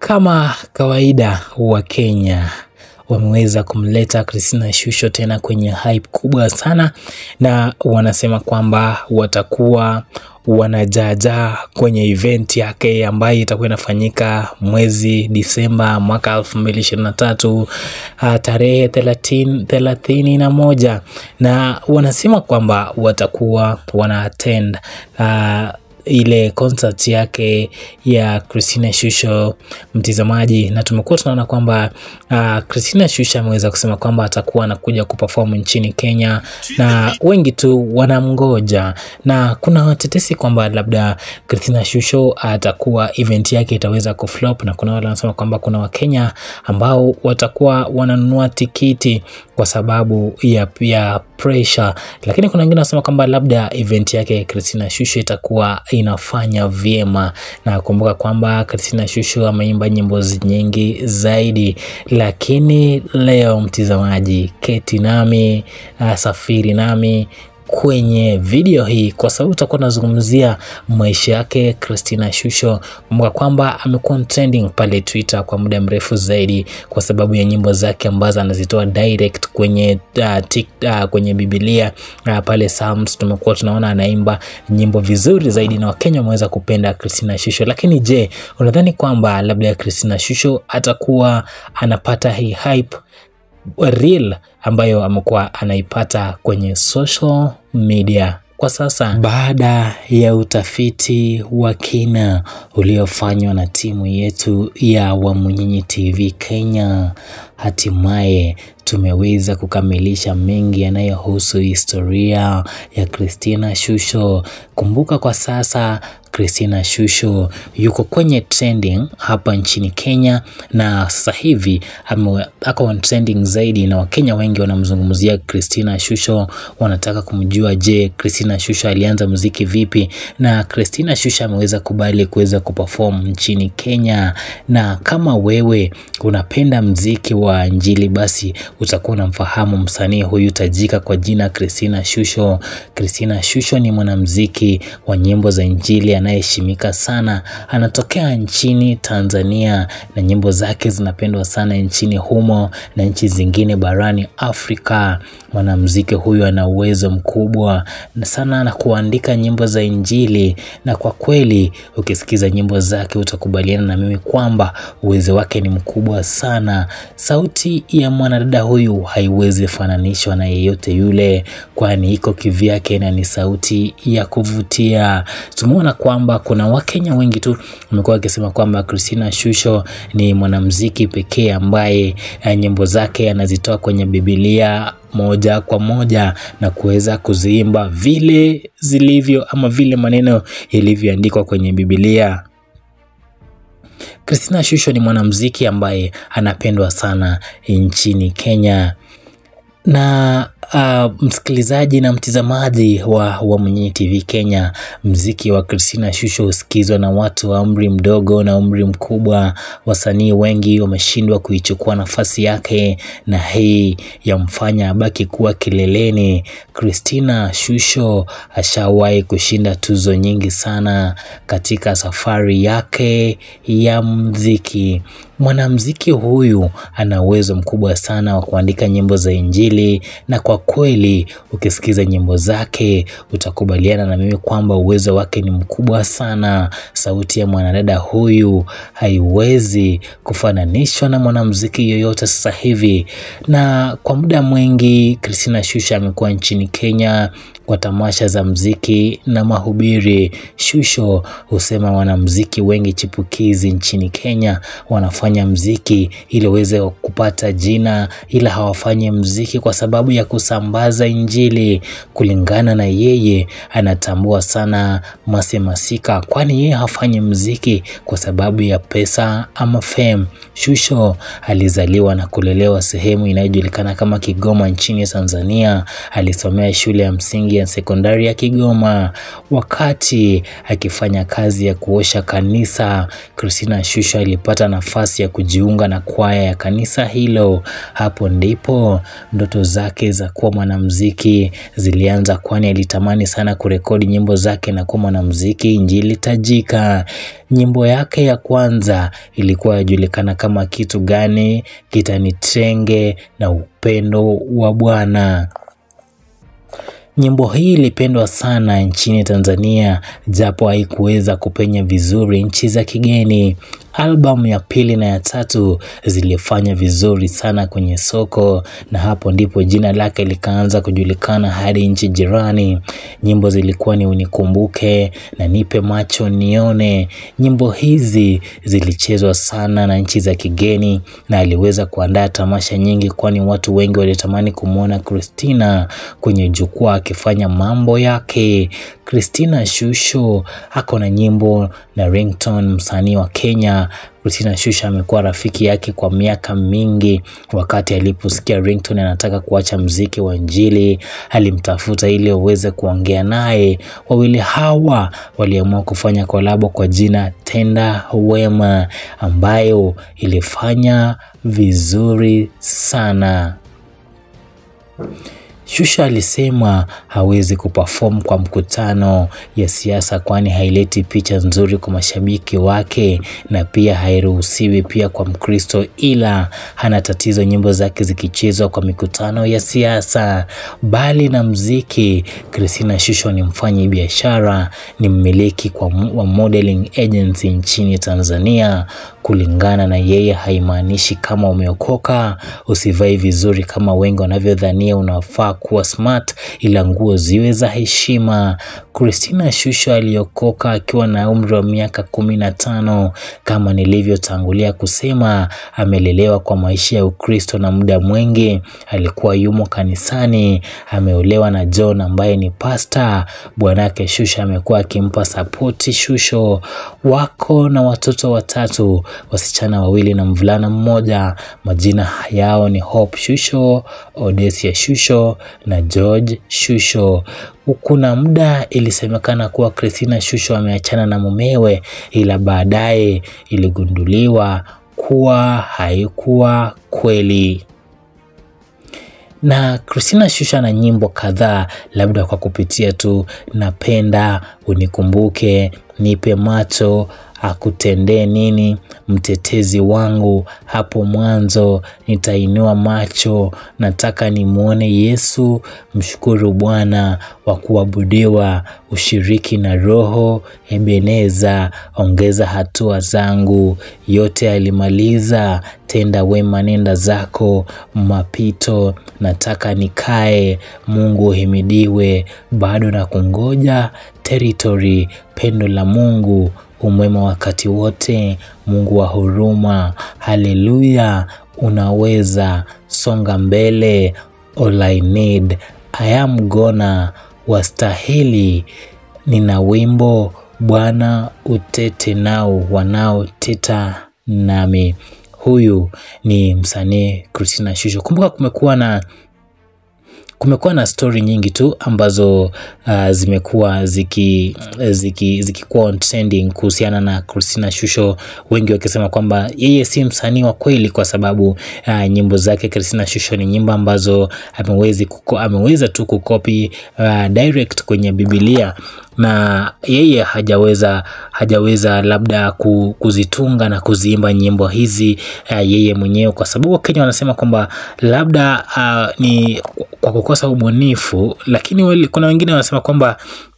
Kama kawaida wa Kenya wameweza kumleta Christina Shusho tena kwenye hype kubwa sana, na wanasema kwamba watakuwa wanajaajaa kwenye event yake ambayo itakuwa inafanyika mwezi Disemba mwaka 2023 tarehe thelathini thelathini na moja na wanasema kwamba watakuwa wana attend uh, ile concert yake ya Christina Shusho mtizamaji, na tumekuwa tunaona kwamba uh, Christina Shusho ameweza kusema kwamba atakuwa anakuja kuperform nchini Kenya na wengi tu wanamgoja, na kuna watetesi kwamba labda Christina Shusho atakuwa event yake itaweza kuflop, na kuna wale wanasema kwamba kuna Wakenya ambao watakuwa wananunua tikiti kwa sababu ya pia pressure, lakini kuna wengine wanasema kwamba labda event yake Christina Shusho itakuwa inafanya vyema, na kumbuka kwamba Christina Shusho ameimba nyimbo nyingi zaidi, lakini leo mtizamaji, keti nami uh, safiri nami kwenye video hii kwa sababu tutakuwa tunazungumzia maisha yake Christina Shusho. Kumbuka kwamba amekuwa trending pale Twitter kwa muda mrefu zaidi kwa sababu ya nyimbo zake ambazo anazitoa direct kwenye uh, tik, uh, kwenye Biblia uh, pale Psalms tumekuwa tunaona anaimba nyimbo vizuri zaidi na Wakenya wameweza kupenda Christina Shusho. Lakini je, unadhani kwamba labda Christina Shusho atakuwa anapata hii hype real ambayo amekuwa anaipata kwenye social media kwa sasa, baada ya utafiti wa kina uliofanywa na timu yetu ya Wamunyinyi TV Kenya, hatimaye tumeweza kukamilisha mengi yanayohusu historia ya Christina Shusho. Kumbuka kwa sasa Christina Shusho yuko kwenye trending hapa nchini Kenya, na sasa hivi ako trending zaidi, na Wakenya wengi wanamzungumzia Christina Shusho, wanataka kumjua, je, Christina Shusho alianza muziki vipi? Na Christina Shusho ameweza kubali kuweza kuperform nchini Kenya, na kama wewe unapenda mziki wa Injili, basi utakuwa unamfahamu msanii huyu tajika kwa jina Christina Shusho. Christina Shusho ni mwanamziki wa nyimbo za Injili anayeheshimika sana, anatokea nchini Tanzania na nyimbo zake zinapendwa sana nchini humo na nchi zingine barani Afrika. Mwanamuziki huyu ana uwezo mkubwa sana na kuandika nyimbo za Injili, na kwa kweli ukisikiza nyimbo zake utakubaliana na mimi kwamba uwezo wake ni mkubwa sana. Sauti ya mwanadada huyu haiwezi fananishwa na yeyote yule, kwani iko kivyake na ni sauti ya kuvutia. Tumeona kwamba kuna Wakenya wengi tu wamekuwa wakisema kwamba Christina Shusho ni mwanamuziki pekee ambaye nyimbo zake anazitoa kwenye Biblia moja kwa moja na kuweza kuziimba vile zilivyo ama vile maneno yalivyoandikwa kwenye Biblia. Christina Shusho ni mwanamuziki ambaye anapendwa sana nchini Kenya na uh, msikilizaji na mtizamaji wa Wamunyinyi TV Kenya, mziki wa Christina Shusho husikizwa na watu wa umri mdogo na umri mkubwa. Wasanii wengi wameshindwa kuichukua nafasi yake, na hii yamfanya abaki kuwa kileleni. Christina Shusho ashawahi kushinda tuzo nyingi sana katika safari yake ya mziki. Mwanamuziki huyu ana uwezo mkubwa sana wa kuandika nyimbo za Injili, na kwa kweli ukisikiza nyimbo zake utakubaliana na mimi kwamba uwezo wake ni mkubwa sana. Sauti ya mwanadada huyu haiwezi kufananishwa na mwanamuziki yoyote sasa hivi. Na kwa muda mwingi Christina Shusho amekuwa nchini Kenya kwa tamasha za mziki na mahubiri. Shusho husema wanamziki wengi chipukizi nchini Kenya wanafanya mziki ili waweze kupata jina, ila hawafanyi mziki kwa sababu ya kusambaza Injili. Kulingana na yeye, anatambua sana Mase Masika, kwani yeye hafanyi mziki kwa sababu ya pesa ama fame. Shusho alizaliwa na kulelewa sehemu inayojulikana kama Kigoma nchini Tanzania. Alisomea shule ya msingi ya sekondari ya Kigoma. Wakati akifanya kazi ya kuosha kanisa, Christina Shusho alipata nafasi nafasi ya kujiunga na kwaya ya kanisa hilo. Hapo ndipo ndoto zake za kuwa mwanamuziki zilianza, kwani alitamani sana kurekodi nyimbo zake na kuwa mwanamuziki injili tajika. Nyimbo yake ya kwanza ilikuwa yajulikana kama kitu gani kitanitenge na upendo wa Bwana. Nyimbo hii ilipendwa sana nchini Tanzania japo haikuweza kupenya vizuri nchi za kigeni. Albamu ya pili na ya tatu zilifanya vizuri sana kwenye soko, na hapo ndipo jina lake likaanza kujulikana hadi nchi jirani. Nyimbo zilikuwa ni Unikumbuke na Nipe Macho Nione. Nyimbo hizi zilichezwa sana na nchi za kigeni na aliweza kuandaa tamasha nyingi, kwani watu wengi walitamani kumwona Christina kwenye jukwaa akifanya mambo yake. Christina Shusho ako na nyimbo na Ringtone, msanii wa Kenya. Christina Shusho amekuwa rafiki yake kwa miaka mingi. Wakati aliposikia Ringtone anataka kuacha mziki wa Injili, alimtafuta ili waweze kuongea naye. Wawili hawa waliamua kufanya kolabo kwa jina Tenda Wema, ambayo ilifanya vizuri sana. Shusho alisema hawezi kuperform kwa mkutano ya siasa kwani haileti picha nzuri kwa mashabiki wake na pia hairuhusiwi pia kwa Mkristo, ila hana tatizo nyimbo zake zikichezwa kwa mikutano ya siasa. Bali na mziki, Christina Shusho ni mfanyi biashara, ni mmiliki kwa wa modeling agency nchini Tanzania. Kulingana na yeye, haimaanishi kama umeokoka usivai vizuri kama wengi wanavyodhania unafaa kuwa smart, ila nguo ziwe za heshima. Christina Shusho aliokoka akiwa na umri wa miaka kumi na tano. Kama nilivyotangulia kusema, amelelewa kwa maisha ya Ukristo na muda mwingi alikuwa yumo kanisani. Ameolewa na John ambaye ni pasta. Bwanake Shusho amekuwa akimpa sapoti. Shusho wako na watoto watatu, wasichana wawili na mvulana mmoja. Majina yao ni Hope Shusho, Odesia Shusho na George Shusho. Kuna muda ilisemekana kuwa Christina Shusho ameachana na mumewe, ila baadaye iligunduliwa kuwa haikuwa kweli. Na Christina Shusho ana nyimbo kadhaa, labda kwa kupitia tu napenda, unikumbuke, nipe macho, akutendee nini, mtetezi wangu, hapo mwanzo, nitainua macho, nataka nimwone Yesu, mshukuru Bwana, wa kuabudiwa, ushiriki na Roho, Ebeneza, ongeza hatua zangu, yote alimaliza, tenda wema, nenda zako, mapito, nataka nikae, Mungu uhimidiwe, bado na kungoja, territory, pendo la Mungu umwema wakati wote, Mungu wa huruma, haleluya, unaweza songa mbele, all I need, I am gonna, wastahili, nina wimbo Bwana utete nao wanaoteta nami. Huyu ni msanii Christina Shusho. Kumbuka kumekuwa na kumekuwa na stori nyingi tu ambazo uh, zimekuwa ziki ziki zikikuwa on trending kuhusiana na Christina Shusho, wengi wakisema kwamba yeye si msanii wa kweli kwa sababu uh, nyimbo zake Christina Shusho ni nyimbo ambazo amewezi kuko, ameweza tu kukopi uh, direct kwenye Biblia na yeye hajaweza hajaweza labda kuzitunga na kuziimba nyimbo hizi uh, yeye mwenyewe, kwa sababu Wakenya wanasema kwamba labda uh, ni kwa kukosa ubunifu, lakini kuna wengine wanasema kwamba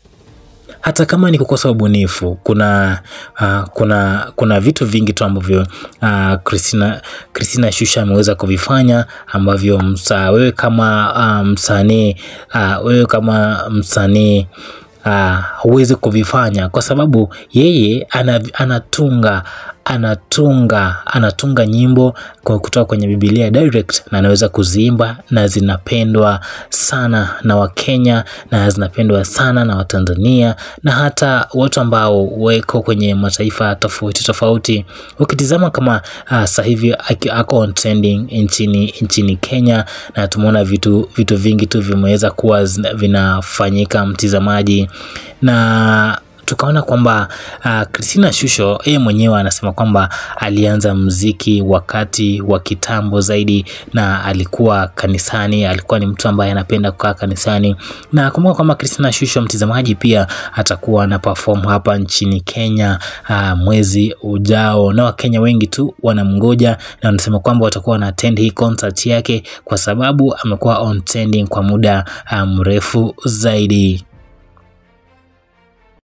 hata kama ni kukosa ubunifu kuna uh, kuna kuna vitu vingi tu ambavyo uh, Christina Christina Shusho ameweza kuvifanya ambavyo msa, wewe kama uh, msanii uh, wewe kama msanii huwezi uh, kuvifanya kwa sababu yeye anatunga anatunga anatunga nyimbo kwa kutoka kwenye Biblia direct na anaweza kuziimba na zinapendwa sana na Wakenya na zinapendwa sana na Watanzania na hata watu ambao weko kwenye mataifa tofauti tofauti. Ukitizama kama uh, sasa hivi ako on trending nchini nchini Kenya na tumeona vitu vitu vingi tu vimeweza kuwa vinafanyika mtizamaji, na tukaona kwamba uh, Christina Shusho yeye mwenyewe anasema kwamba alianza mziki wakati wa kitambo zaidi, na alikuwa kanisani, alikuwa ni mtu ambaye anapenda kukaa kanisani, na kumbuka kwamba Christina Shusho mtazamaji, pia atakuwa na perform hapa nchini Kenya uh, mwezi ujao, na Wakenya wengi tu wanamngoja na wanasema kwamba watakuwa na attend hii concert yake kwa sababu amekuwa on trending kwa muda mrefu zaidi.